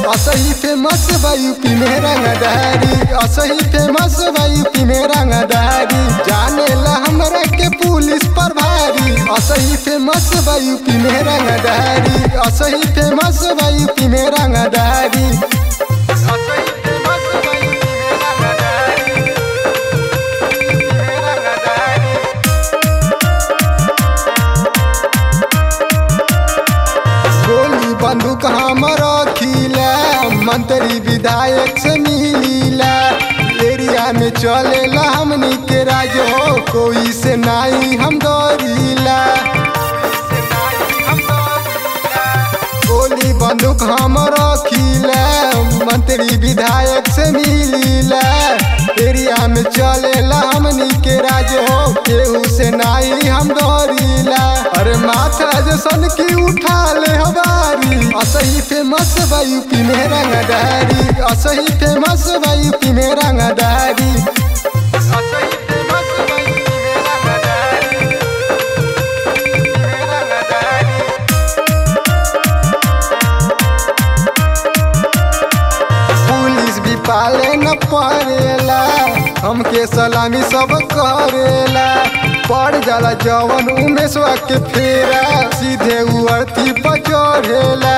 असही फेमस बा यूपी में रंगदारी असही फेमस बा यूपी में रंगदारी जाने ला हमरा के पुलिस पर भारी असही फेमस बा यूपी में रंगदारी असही फेमस बा यूपी में रंगदारी असही फेमस बा यूपी में रंगदारी यूपी में रंगदारी गोली बंदूक हम रखीला मंत्री विधायक से मिलीला एरिया में चलेला हमनी के राज हो कोई से नहीं हम डरीला गोली बंदूक हम रखीला मंत्री विधायक से मिलीला एरिया में चलेला हमनी के राज हो केहू से नहीं हम डरीला अरे माथा जैसन की उठा ले हमारी असही फेमस बा यूपी में रंगदारी असही फेमस बा यूपी में रंगदारी असही फेमस बा यूपी में रंगदारी यूपी में रंगदारी पुलिस भी पाले न पड़ेला हमके सलामी सब करेला पड़ जाला जवन उमेशवा के फेरा सीधे उ अर्थी पर चढ़ेला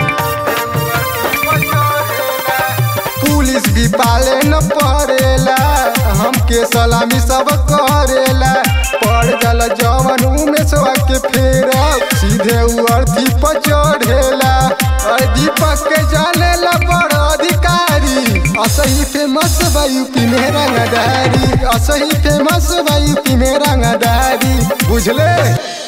पुलिस भी पाले न पड़ेला हमके सलामी सब करेला पड़ जाला जवन उमेशवा के फेरा सीधे उ अर्थी पर चढ़ेला और दीपक के जाने ला बड़ अधिकारी असही फेमस बा यूपी में रंगदारी असही फेमस बा यूपी में रंगदारी बुझले